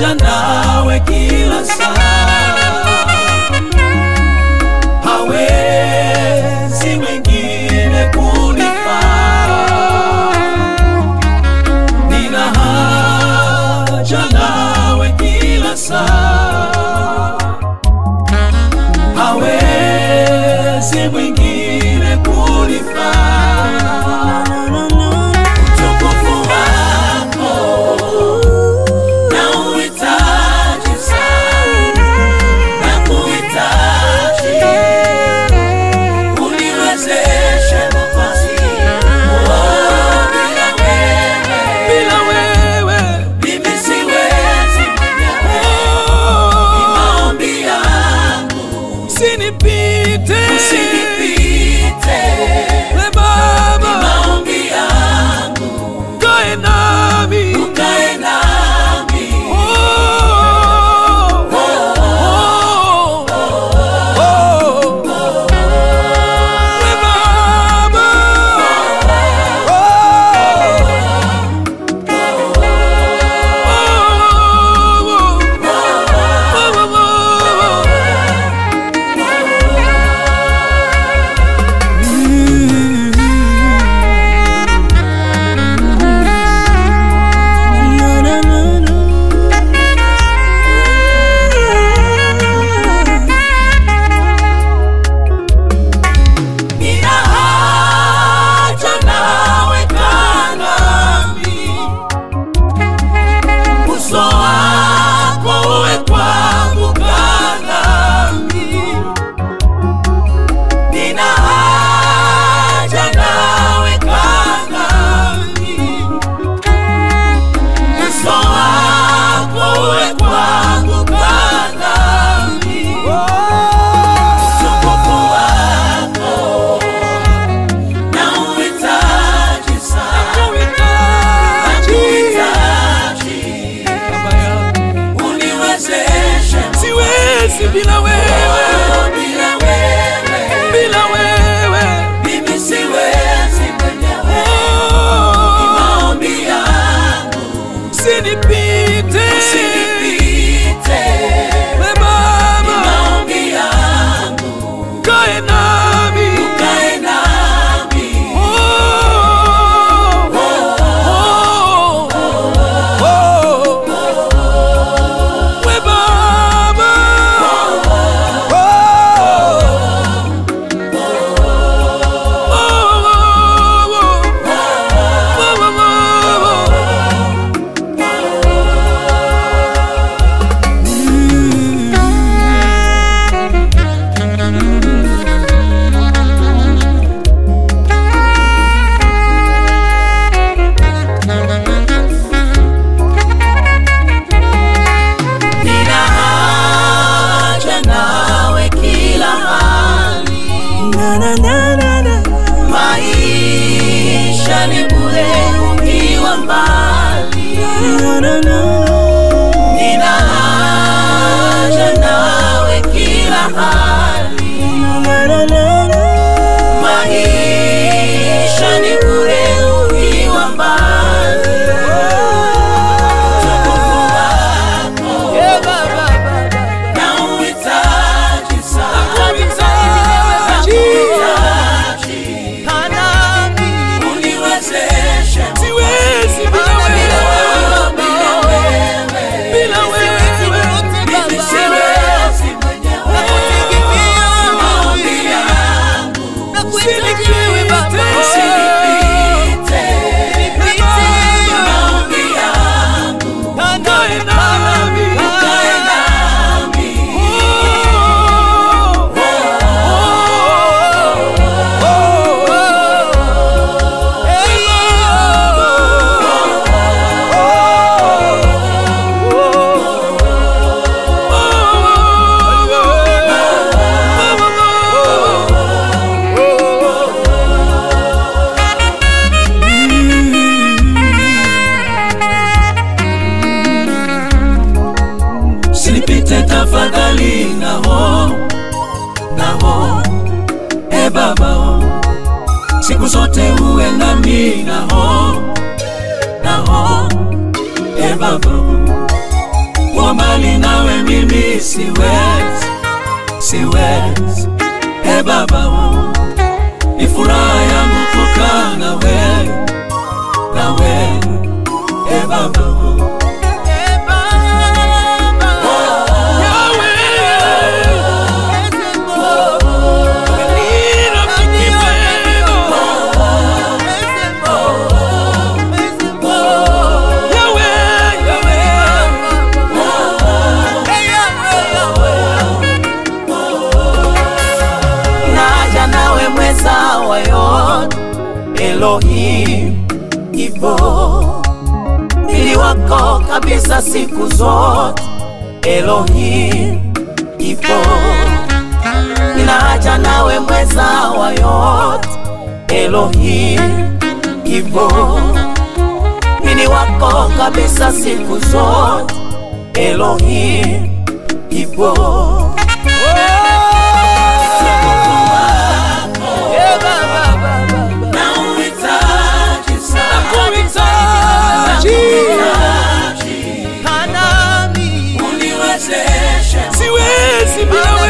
haja nawe kila saa, hawezi mwingine kunifaa. Nina haja nawe kila saa, hawezi mwingine kunifaa. Utukufu wako nauhitaji sana, nakuhitaji uniwezeshe nafasi. Oh, bila wewe, bila wewe mimi siwezi mwenyewe. Ni maombi yangu usinipite, usinipite we Baba, ni maombi yangu ukae nami, ukae nami. Oh, oh, oh, oh, oh. We Baba, Nina haja nawe kaa nami, uso wako uwe kwangu, kaa nami. Nina haja nawe kaa nami, uso wako uwe kwangu, kaa nami. Utukufu wako nauhitaji sana, nakuhitaji, uniwezeshe Siwezi bila wewe, bila wewe, bila wewe. mimi siwezi mwenyewe. Ni Oh, maombi yangu usinipite, usinipite, we ni Baba, maombi yangu kae nami. ukae nami. Oh, oh, oh, we Baba, Nina haja nawe kila hali, maisha ni bure ukiwa mbali. Nina haja nawe kila hali, maisha ni bure ukiwa mbali. Utukufu wako nauhitaji sana, nakuhitaji, uniwezeshe Siwezi bila bila wewe, wewe, bila wewe bila wewe. mimi siwezi mwenyewe. Maombi yangu usinipite, maombi yangu Kae nami. ukae nami. Usinipite tafadhali, naho naho, e Baba, oh. siku zote uwe nami, naho naho, e Baba, oh. nikiwa mbali nawe mimi siwezi, siwezi. E Baba, ni furaha yangu kukaa nawe, nawe. E Baba, naja nawe mweza wa yote Elohim, ipo mwili wako kabisa siku zote Elohim, ipo ninaja nawe mweza wa yote Elohim, ipo mwili wako kabisa siku zote Elohim, ipo nauhitaji sana, Kuhitaji nauhitaji kanami uniwezeshe siwezi bila